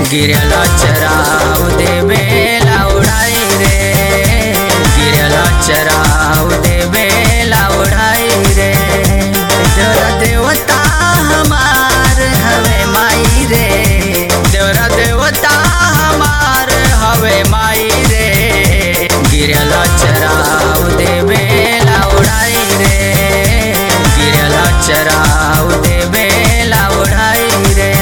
गिरला चराव देवेला उड़ाई रे गिरला चराव देवेला उड़ाई रे देवरा देवता हमार हवे माई रे देवरा देवता हमार हवे माई रे गिरला चराव देवेला उड़ाई रे गिरला चराव देवेला उड़ाई रे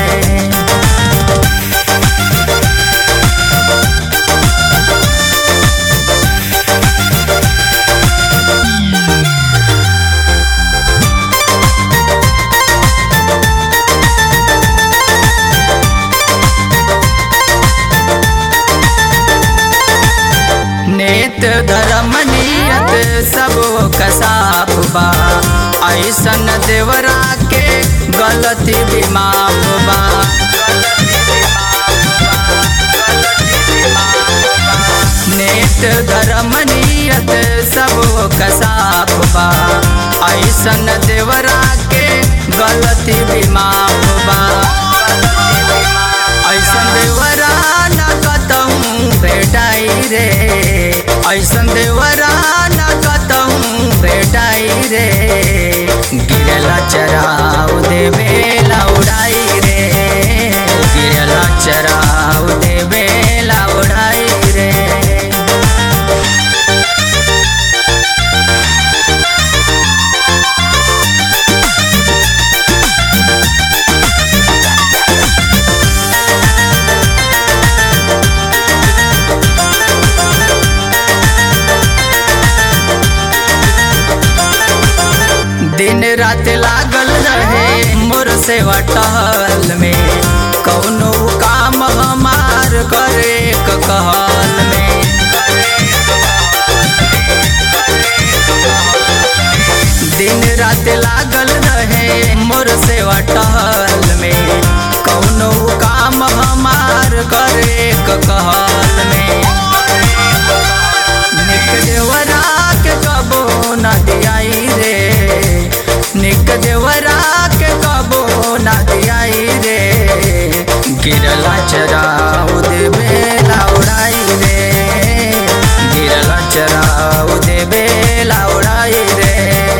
नेत धर्म नियत सब कसाप बा ऐसन देवरा के गलती भी माफ बा नेत धर्म नियत सब कसाप बा ऐसन देवरा के गलती भी माफ बा ऐसन देवरा न कतहूँ भेटाई रे ऐसन देवरा न कतहूँ भेटाई रे गिरला चराव देवेला उड़ाई रे गिरला चराव देवेला उड़ाई रे दिन रात लागल रहे मोर सेवा टहल में कौनो काम हमार करे क कहल में दिन रात लागल रहे मोर सेवा टहल में कौनो काम हमार करे क कहल में निक देवरा के कबो न दियाई रे निक देवरा के कबो न दियाई रे गिरला चराउ देवेला उड़ाई रे गिरला चराउ देवेला उड़ाई रे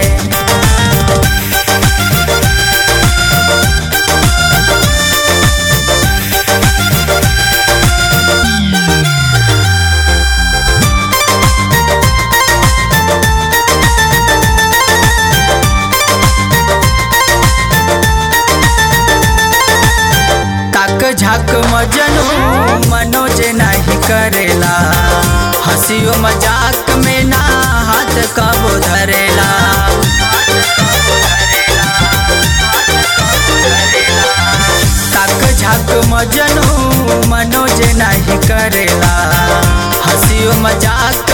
ताक झाक मजनू मनोज नहीं करेला हंसियो मजाक में ना हाथ कबो धरेला ताक झाक मजनू मनोज नहीं करेला हंसियो मजाक